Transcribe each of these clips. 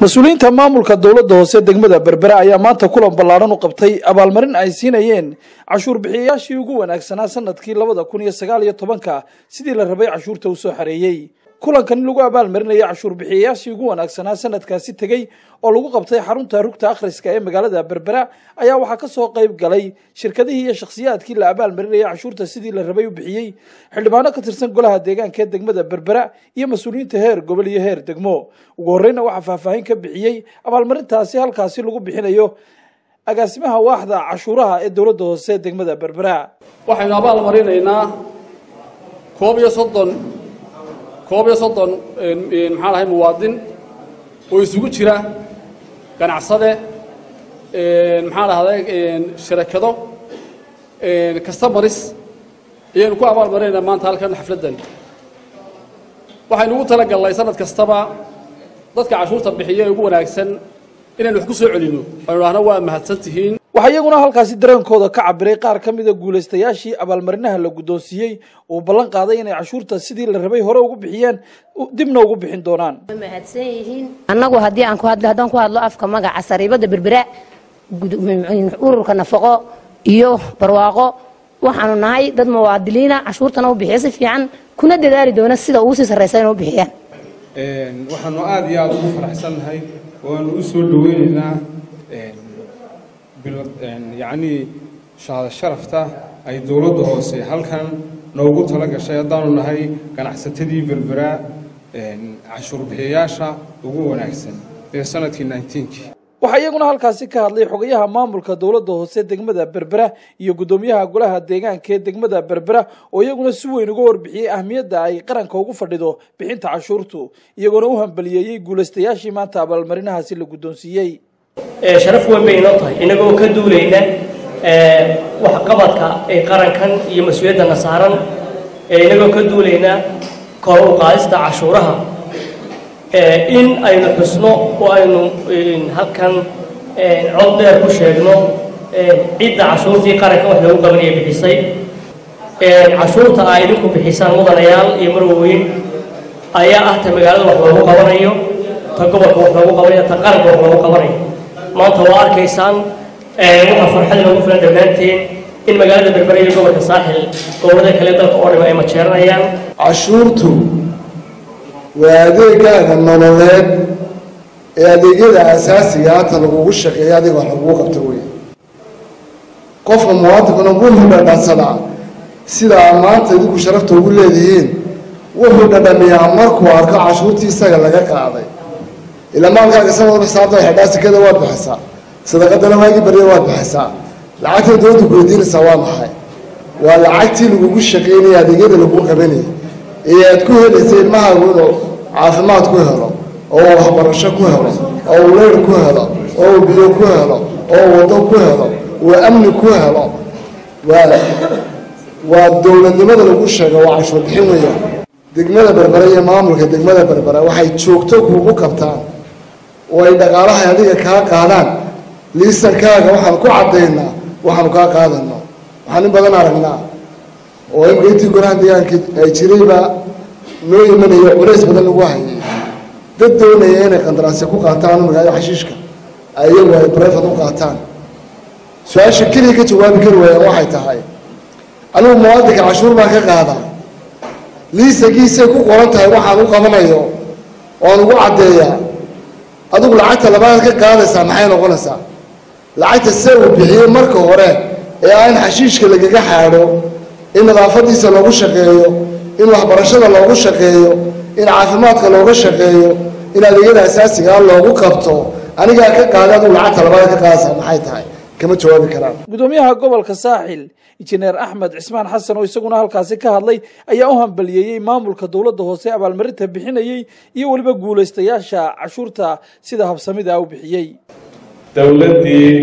mas-uuliyiinta maamulka dowladda hoose degmada berbera ayaa maanta kulan ballaadhan u qabtay abaalmarin ay siinayeen cashuur bixiyayaashii ugu wanaagsanaa sanadkii labada kun iyo sagaal iyo tobanka sidii la rabay cashuurta u soo xareeyey kulankan lagu abaalmarinayay cashuur bixiyayaashii ugu wanaagsanaa sanadkaasi tegey oo lagu qabtay xarunta rugta akhriska ee magaalada berbera ayaa waxaa ka soo qayb galay shirkadihii iyo shakhsiyaadkii la abaalmarinayay cashuurta sidii la rabay u bixiyey xildhibaano ka tirsan golaha deegaanka ee degmada berbera iyo mas-uuliyiinta heer gobol iyo heer degmo ugu horreyna waxaa faahfaahin ka bixiyey abaalmarintaasi halkaasi lagu bixinayo agaasimaha waaxda cashuuraha ee dowladda hoose degmada berbera waxaynu abaal marinaynaa koob iyo soddon koob iyo soddon maxaan ahay muwaadin oo isugu jira ganacsade maxaan ahday sharakado customaris ayaynu ku abaal marinaynaa maanta halkan xafladdan waxaynu ugu talagalnay sanad kastaba dadka cashuurta bixiya ee ugu wanaagsan inaynu wax ku soo celino aynu dhahno waa mahadsan tihiin waxaa iyaguna halkaasi dareenkooda ka cabiray qaar ka mida guulaystayaashii abaalmarinaha la guddoonsiiyey uu ballan qaaday inay cashuurta sidii la rabay hore ugu bixiyeen dibna ugu bixin doonaan mahadsan yihiin annagu haddii aan ku hadlo haddaan ku hadlo afka magaca sariibada berbera ururka nafaqo iyo barwaaqo waxaanu nahay dad muwaadiliina cashuurtana u bixiya si fiican kuna dadaali doona sida ugu sii sarraysa inay u bixiyaan waxaanu aada iyo aada ugu faraxsannahay waanu u soo dhaweynaynaa yacnii shahada sharafta ay dowladda hoose halkan noogu tala gashay haddaanu nahay ganacsatadii berbera cashuur bixiyayaasha ugu wanaagsan ee sanadkii nineteenkii waxaa iyaguna halkaasi ka hadlay xogayaha maamulka dowladda hoose degmada berbera iyo guddoomiyaha golaha deegaanka ee degmada berbera oo iyaguna si weyn uga warbixiyey ahmiyadda ay qaranka ugu fadhido bixinta cashuurtu iyagoona u hambaliyeeyey guulaystayaashii maanta abaalmarinahaasi la guddoonsiiyey sharaf weyn bay inoo tahay innagoo ka duulayna waxqabadka ee qarankan iyo mas-uuliyaddana saaran innagoo ka duulayna kor u qaadista cashuuraha in aynu xusno oo aynu halkan cod dheer ku sheegno cidda cashuurtii qaranka wax loogu qabanaya bixisay cashuurta aa idinku bixisaan mudanayaal iyo marwaweyn ayaa ah ta magaalada wax loogu qabanayo ta gobolka wax loogu qabanayo ta qaranka wax loogu qabanayo maanta waa arkaysaan waxaa farxad inoogu filan dhammaanteen in magaalada berbera iyo gobolka saaxil gobollada kale dalka oo dham ay majeeranayaan cashuurtu waa adeegaaga nololeed ee adeegyada asaasiga hata lagugu shaqeeya adiga wax lagugu qabto wey qofka muwaadinkuna wuxuu dhadhansadaa sidaa maanta idinku sharafta ugu leedihiin wuxuu dhadhamiyaa markuu arko cashuurtii isaga laga qaaday ilaa maalkaaga sanadba xisaabta xidhaa sikada waad bixisaa sadaqadana waagii barya waad bixisaa lacagta dowladda ku weydiinaysaa waa maxay waa lacagtii lagugu shaqaynaya adeegyada lagu qabanayay ee aad ku helaysay ilmahaagu inuu caafimaad ku helo oo uu waxbarasho ku helo oo uu leyr ku helo oo uu biyo ku helo oo uu waddo ku helo uu amni ku helo waa waa dowladnimada lagu sheego waa cashuur bixin weeyaan degmada berbera iyo maamulka degmada berbera waxay joogto kuugu qabtaan oo ay dhaqaalaha adiga kaa qaadaan liisankaaga waxaan ku caddaynaa waxaanu kaa qaadano waxaan in badan aragnaa oo imka intii golaha deegaanka ay jiraybaa noo imanaya culays badan lagu hayay dad doonaya inay qandaraasya ku qaataan magaalada xashiishka ayagu ay brefad u qaataan su-aasha keliya ka jawaabi kari waayaan waxay tahay anigu muwaadinka cashuur baan ka qaadaa liisankiisay ku qoran tahay waxaan u qabanayo oan ugu caddeeyaa adigu lacagta labaad ka qaadaysaa maxay noqonaysaa lacagta se uu bixiyey marka hore ee aan xashiishka lagaga xaadho in nadaafadiisa loogu shaqeeyo in waxbarashada loogu shaqeeyo in caafimaadka looga shaqeeyo in adeegyada asaasigaa loogu qabto anigaa ka qaaday adigu lacagta labaad ka qaadaysaa maxay tahay kama jawaabi karaan guddoomiyaha gobolka saaxil injineer axmed cismaan xasan oo isaguna halkaasi ka hadlay ayaa u hambaliyeeyey maamulka dowladda hoose abaalmarinta bixinayey iyo weliba guulaystayaasha cashuurta sida habsamida u bixiyey dowladdii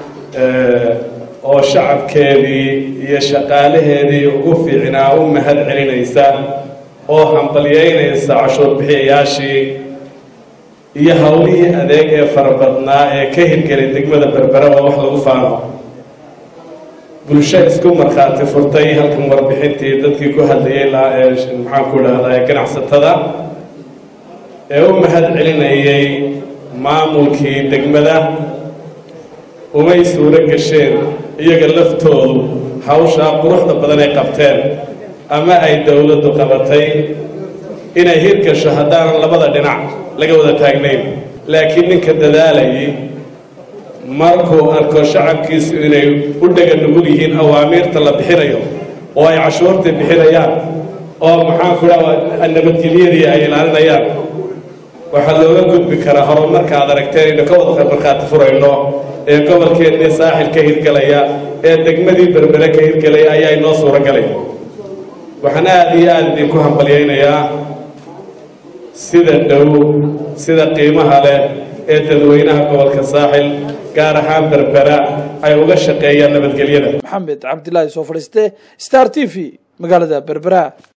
oo shacabkeedii iyo shaqaalaheedii ugu fiicnaa u mahad celinaysa oo hambalyeynaysa cashuur bixiyayaashii iyo howlihii adeeg ee farabadnaa ee ka hirgelay degmada berbera waa wax lagu faano bulsho isku markhaati furtay halkan warbixintii dadkii ku hadlayay maxaan ku idhahdaa ganacsatada ee u mahad celinayay maamulkii degmada umay suuro gasheen iyaga laftoodu hawshaa quruxda badan ay qabteen ama ay dowladdu qabatay inay hirgasho haddaanan labada dhinac laga wada taagnayn laakiin ninka dadaalayay markuu arko shacabkiisu inay u dhega nugul yihiin awaamiirta la bixinayo oo ay cashuurtii bixinayaan oo maxaanku dhaha nabadgelyadii ay ilaalinayaan waxaa looga gudbi karaa horumarka aad aragteen aynu ka wada markhaati furayno ee gobolkeennii saaxil ka hirgelaya ee degmadii berbere ka hirgelaya ayaa inoo suuro galay waxaan aada iyo aada idinku hambalyaynayaa sida dhow sida qiimaha leh ee dadweynaha gobolka saaxil gaar ahaan berbera ay uga shaqeeyaan nabadgelyada maxamed cabdilaahi soo fadhiiste star t v magaalada berbera